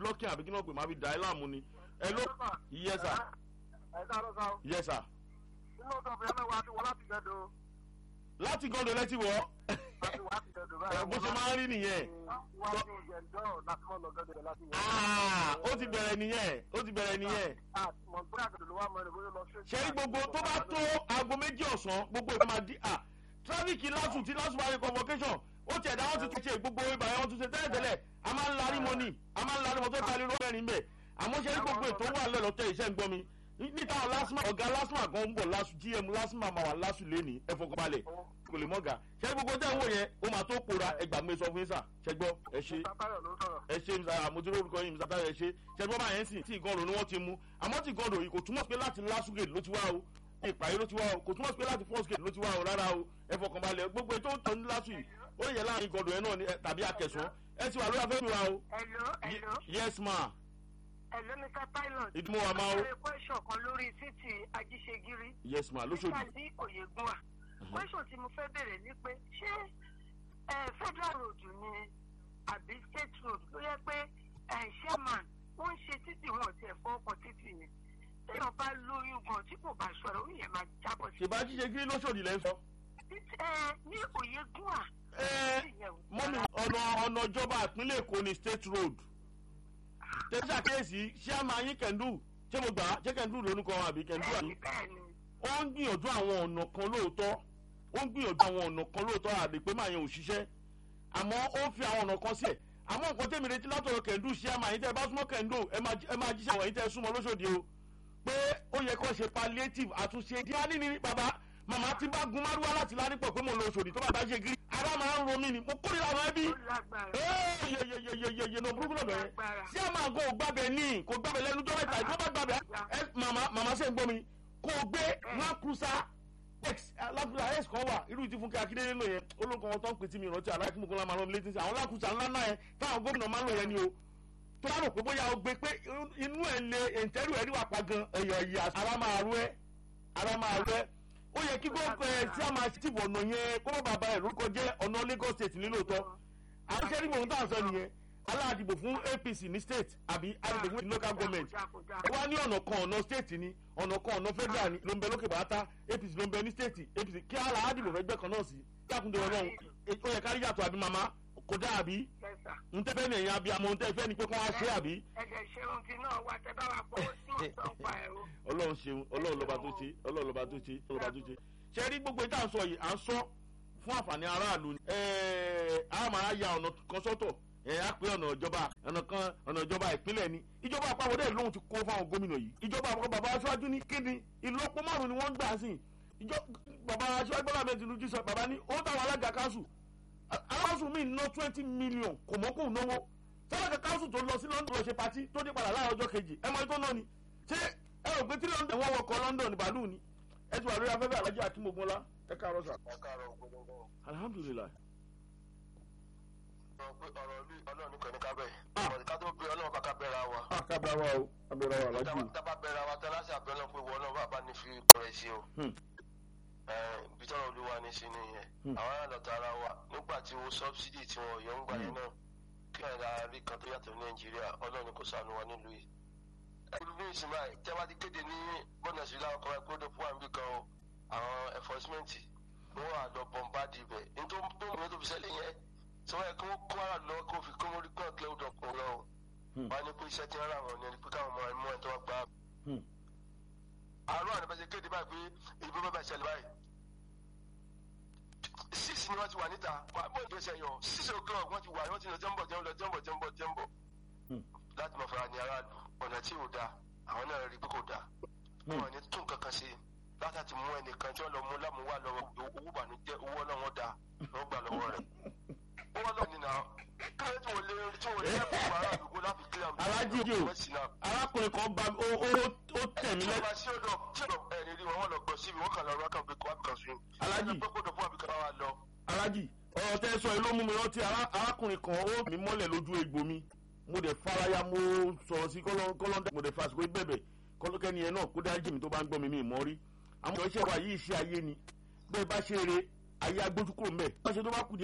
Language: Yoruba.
blocking àbí kí náà pè máa fi dà ẹ́ láàmú ni ẹ ló yes sir ẹ káàárọ̀ sá o. yes sir nínú ọ̀sán fún yẹn wá ti wọ láti gẹ̀dọ̀ láti gọ́dọ̀ lẹ́tí wọ́ láti wọ láti gẹ̀dọ̀ ẹ bó ṣe máa ń rí nìyẹn wá sí gẹ̀dọ̀ láti mọ̀ lọ gẹ̀dọ̀ láti wọ. Ah, ó ti bẹ̀rẹ̀ nìyẹn ó ti bẹ̀rẹ̀ nìyẹn mọ̀ gbọ́dọ̀ gẹ̀dọ̀ ló wà mọ́ ẹni bóyá lọ sí. ṣe rí gbogbo tó bá tó aago méjì ọ̀sán gbogbo ìgbà máa di à tráfíkì lásù tí lásù bá rí convocation ó tiẹ̀ dá wọ́n ti tún ṣe gbogbo ibà yẹn wọ́n tún ṣe tẹ́lẹ̀tẹ́lẹ̀ a máa ń larí mọ́ ni a máa ń larí mọ́ tó ta lérò mẹ́rin bẹ́ẹ̀ àmọ́ ṣe rí gbogbo ètò wà lọ́lọ́tẹ̀ iṣẹ́ ń gbọ́ mi níta lásìmọ̀ ọ̀gá lásìmọ̀ kan ń bọ̀ lásù gm lásìmọ̀ máa wà lásù lẹ́ni ẹ fọkànbalẹ̀ kò lè mọ́gà ṣe rí gbogbo tẹ́ ń wò yẹn ó máa tó pòórá ẹgbàgbé sọ fún yín sà ṣẹgbọ́ ẹ ṣe Tátáyọ̀ ló sọ̀rọ̀. ẹ ṣe mr àmójúrò orúkọ yìí mr tayo ẹ ṣe ṣẹgbọn bá yẹn sìn tí nǹkan ọ̀rọ̀ ni wọ́n ti mú àmọ́ tí nǹkan ọ̀rọ̀ yìí kò túmọ̀ sí pé láti lásù gate ló ti wá o ìpàyé ló ti wá o kò túmọ̀ sí pé láti first gate ló ti wá o rárá o ẹ fọkànbalẹ̀ gbogbo ètò ìtọ́ ní lásù yìí ó lè yẹ láàrin nǹkan ọ̀rọ̀ yẹn náà ni ẹ- tàbí akẹsàn ẹ ti wà lórí afẹ́ mi wa o Hello, hello, Ye- yes ma hello, Mr. Pilot. ìdúmọ̀ wa máa o Mo ṣe question kan lórí títì Ajíṣegírí. yes ma lóṣòdì Nígbà tí Oyègùn wà. Question tí mo fẹ́ bèrè ni pé ṣé eh, federal road ni àbí state road ló yẹ pé eh, chairman wọ́n ń ṣe títì wọn ò tiẹ̀ fọ́ ọkọ̀ títì yẹn. Téèyàn bá lóyún gan tí kò bá ṣọ̀rọ̀ ó yẹ máa jábọ̀ sí. ṣèbá jíjẹ kí lóṣòdì lẹ́ ń sọ. Títí- eh, Ní Oyègùn wà. ẹ mọ́mí ọ̀nà ọ̀nà ìjọba ìpínlẹ̀ èkó ni state road tẹ́sí àkíyèsí ṣé àmà yín kẹ́ndù ṣé mo gbà á ṣé kẹ́ndù lórúkọ wọn àbí kẹ́ndù àbí. Bẹ́ẹ̀ni bẹ́ẹ̀ni. ó ń gbìyànjú àwọn ọ̀nà kan lóòótọ́ ó ń gbìyànjú àwọn ọ̀nà kan lóòótọ́ àdè pé màá yẹn ò ṣiṣẹ́ àmọ́ ó ń fi àwọn ọ̀nà kan sílẹ̀ àmọ́ nǹkan tẹ́mi retí látọ̀rọ̀ kẹ̀ndù ṣé àmà yín tẹ́ ẹ bá súnmọ́ kẹ̀ndù ẹ máa jí- ẹ máa jíṣẹ́ wọ̀nyí tẹ́ ẹ súnmọ́ lóṣòdì o pé ó yẹ kó ṣe palliative àtúnṣe díání ni bàbá màmá tí bá gun márùwá láti ládìpọ̀ pé mo lọ Òṣòdì tó bá bá ṣe gírí ara máa ń ro mí ni mo kórìíra àwọn ẹbí Ó lágbára. yeyeyeyeye no burúkú náà bẹ̀rẹ̀ sí a máa gbọ́ ògbàbẹ̀ ní kò gbàbẹ̀ lẹ́nu tó mẹ́ta ìgbọ́ bá gbàbẹ̀ ẹ màmá màmá ṣe ń gbọ́ mi kò gbé Land Cruiser x Land Cruiser x kan wà irú ti Fúnkẹ́ Akíndélé lò yẹn olóńkọ wọn tó ń pè tí mi ìrántí aláìkí mú kó lá máa rán mi létí sí àwọn Land Cruiser ńlá náà yẹn táwọn gómìnà máa ń lò yẹn ni o tó bá rò pé bóyá o gbé pé inú ẹ̀ lé ẹ̀ǹtẹ́rù ẹ̀rí wà pa gan ẹ̀yọ̀ ẹ̀yà ara máa rú ẹ́ ara máa rú ẹ́ ó yẹ kí gbogbo ẹ̀ tí a máa ti bọ̀ ọ̀nà yẹn kó má bàbá ẹ̀ lórúkọ jẹ́ ọ̀nà Lagos State nílòótọ́ àwọn iṣẹ́ nígbà ohun tá à ń sọ nìyẹn aláàdìbò fún APC ní state àbí àdìbò fún local government ẹ wá ní ọ̀nà kan ọ̀nà state ni ọ̀nà kan ọ̀nà federal ni ló ń bẹ lókè bàtà APC ló ń bẹ ní state APC kí aláàdìbò fẹ́ gbẹ́ kan náà sí dákúndé ọlọ́run ó yẹ kárí yàtọ̀ àbí màmá kò dá àbí Yes, sir. ntẹ́fẹ́ ní ẹ̀yìn abiyamọ ntẹ́fẹ́ ni pé kí wọ́n á ṣe àbí ẹ̀jẹ̀ ṣeun ti náà wá tẹ bá wa pọ̀ sí òótọ́ pa ẹ̀ o. ọlọ́run ṣeun ọlọ́run lọ́ba tó ṣe ọlọ́run lọ́ba tó ṣe ọlọ́run lọ́ba tó ṣe ṣe rí gbogbo ìta sọ yìí à ń sọ fún àǹfààní aráàlú ni ẹ̀ẹ́ a máa ya ọ̀nà kan sọ́tọ̀ ẹ̀ á pé ọ̀nà ìjọba ọ̀nà kan ọ̀nà ìjọba ìpínlẹ̀ ni ìjọba àpapọ̀ dẹ̀ lóhun ti kó fáwọn gómìnà yìí ìjọba àpapọ̀ bàbá aṣáájú ní kíni ìlọ́po márùn ni wọ́n ń gbà sí ìjọ bàbá aṣáájú bọ́lá bẹ́ẹ̀ tinubu sọ bàbá ní ó táwọn alága káṣù aláṣù mi ná twenty million kò mọ́kù náwó sábàkà káṣù tó lọ sí London lọ ṣe patí tó dé padà láàárọ̀ ọjọ́ kejì ẹ mọ ètò náà ni ṣé ẹ rò pé tí London wọ́n wọkọ̀ London bàálù ni ẹ ti wà lórí afẹ́fẹ́ alájà akínmogunla ẹ káàárọ̀ sà. ẹ káàárọ̀ gbogbo alhamdulilayi. sọ pé ọ̀rọ̀ bí ọlọ́run nìkan ní ká bẹ̀ Ah. ọ̀rọ̀ ká tó bí ọlọ́run bá ká bẹ̀rẹ̀ wa a kábàá wa o abẹ́rẹ́ wa alájú. tábà bẹ̀rẹ̀ wa tẹ́lá sí àbẹ̀ ọlọ́run pé wọ́n náà bá ní fi bẹ̀rẹ̀ sí o Hmm. ibi tọ́rọ̀ olúwa ní sí nìyẹn Hmm. àwọn ará lọ́ta ara wa nígbà tí owó sọ́bsidì tí wọ́n yọ ń gbà yẹn náà kí ẹ̀rọ rí kan tó yàtọ̀ ní nàìjíríà ọlọ́run kò sànù wa nílùú yìí. ẹ̀rù ní ìsinmi àì tí a bá ti kéde ní bọ́nà sí láwọn kan ẹ̀kọ́ dẹ́pọ̀ àmì kan o àwọn enforcement wọ́n wà lọ bọ̀m̀bádì ibẹ̀ nítorí tó mú tó fi ṣẹlẹ̀ yẹn tí wọ́n yẹ kí wọ́n kó ara lọ kó fi kó mórí kọ́ kílẹ̀ ọ̀dọ̀ kún lọ. Hmm. wọ́n á ní pé iṣẹ́ tí wọ́n rà wọ́n ní ẹni pé káwọn ọmọ ẹ̀mú ẹ̀ tó wọ́n gbà. Hmm. àárọ̀ àdìbẹ́sẹ̀ kéde báyìí pé ìbí bẹ́ẹ̀ bá ṣẹlẹ̀ báyìí six ni wọ́n ti wà níta wà bọ́ ìgbésẹ̀ yọ six o'clock wọ́n ti wà wọ́n ti lọ jẹ́ńbọ̀ jẹ́ńbọ̀ jẹ́ńbọ̀ jẹ́ńbọ̀ jẹ́ńbọ̀ Hmm. láti mọ̀ fara ní aráàlú ọ̀nà tí ò da àwọn náà rí pé kò da Hmm. wọn ní tún kankan ṣe látàtí mú ẹnìkan tí wọ́n lọ mú lámúwá lọ́wọ́ owó bànújẹ́ owó ọlọ́wọ́ da lọ́wọ́ gbà lọ́wọ́ rẹ̀ owó ọlọ́wọ́ nínú àwọn kílẹ̀ tí wọ́n lé tí wọ́n lé ẹ̀kọ́ aráàlú kó láfi kílẹ̀ àmì Aláàjì o. arákùnrin kan bá ó ó ó tẹ̀ mí tí wọ́n lẹ́ bá sí ọ̀dọ̀ tí ọ̀dọ̀ ẹ̀rí rí wọn wọ́n lọ gbọ́ síbi wọ́n kàn lọ rọ́ọ̀kan pé kó wá bìkan sùn. Aláàjì. pé kó dọ̀ fún àbíkan wa lọ. alájì ọ̀rọ̀ tẹ́ ẹ sọ yìí ló mú mi rántí ará- arákùnrin kan ó mi mọ́lẹ̀ lójú egbò mi mo dẹ̀ faraya mo sọ̀rọ̀ sí kọ́lọ́ndà mo dẹ̀ fàṣikò bẹ̀bẹ̀ kọ́lọ́kẹ́ni yẹn náà kó dájú mi tó bá ń gbọ́ mi mi ì mọ́ rí àwọn ọ̀rọ̀ iṣẹ́ wa yìí iṣẹ́ ayé ni bẹ́ẹ̀ bá ṣe eré ayé agbójú kúrò ń bẹ̀ bá ṣe tó bá kù díẹ̀